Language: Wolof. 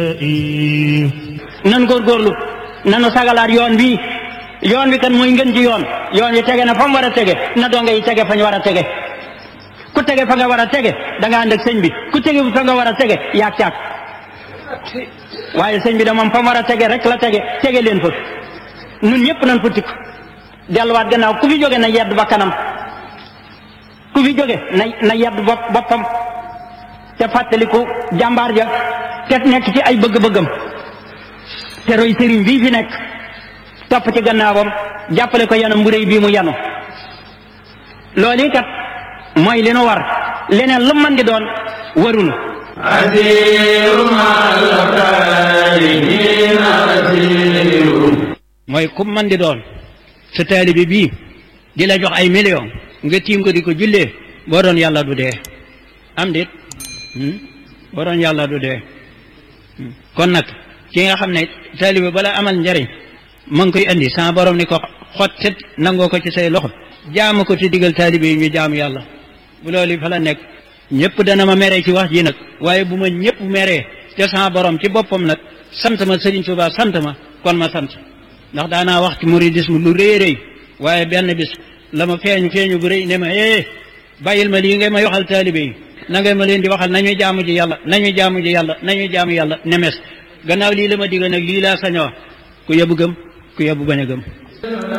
nan góorgóorlu nanu sagalaat yoon bii yoon wi kan mooy ngën ji yoon yoon wi tege na fa mu war a tege na donga yi tege fa ñu war a tege ku tege fa nga war a tege da nga ànd ak sëñ bi ku tege fa nga war a tege yaag caag waaye sëñ bi da moom fa mu war a tege rek la tege tege leen fa nun ñëpp nañ fa tikk delluwaat gannaaw ku fi jóge na yedd ba kanam ku fi jóge na na yedd bopp boppam te fàttaliku jàmbaar ja te nekk ci ay bëgg-bëggam te roy sëriñ bii fi nekk topp ci gannaawam jàppale ko yanam bu réy bii mu yanu loolu kat mooy li nu war leneen lu mën di doon warunu mooy ku mën di doon sa taalibe bii di la jox ay million nga tiim ko di ko jullee boo doon yàlla du dee am dit boo doon yàlla du dee kon nag ki nga xam ne taalibe bala amal njariñ ma ngi koy andi sama borom ni ko xottet nangoo ko ci say loxo jaamu ko te digal taalibe yi ñu jaamu yàlla bu loolu fa la nekk ñëpp dana ma meree ci wax ji nag waaye bu ma ñëpp meree te sama borom ci boppam nag sant ma Sëriñ Tuubaa sant ma kon ma sant ndax daanaa wax ci muridisme lu rëy rëy waaye benn bis la ma feeñ feeñu bu rëy ne ma eh bàyyil ma lii ngay may waxal taalibe yi na ngay ma leen di waxal nañuy jaamu ji yàlla nañuy jaamu ji yàlla nañuy jaamu yàlla nemes gannaaw lii la ma digga nag lii laa sañ a wax ku yebu gëm ku yebu bañ a gëm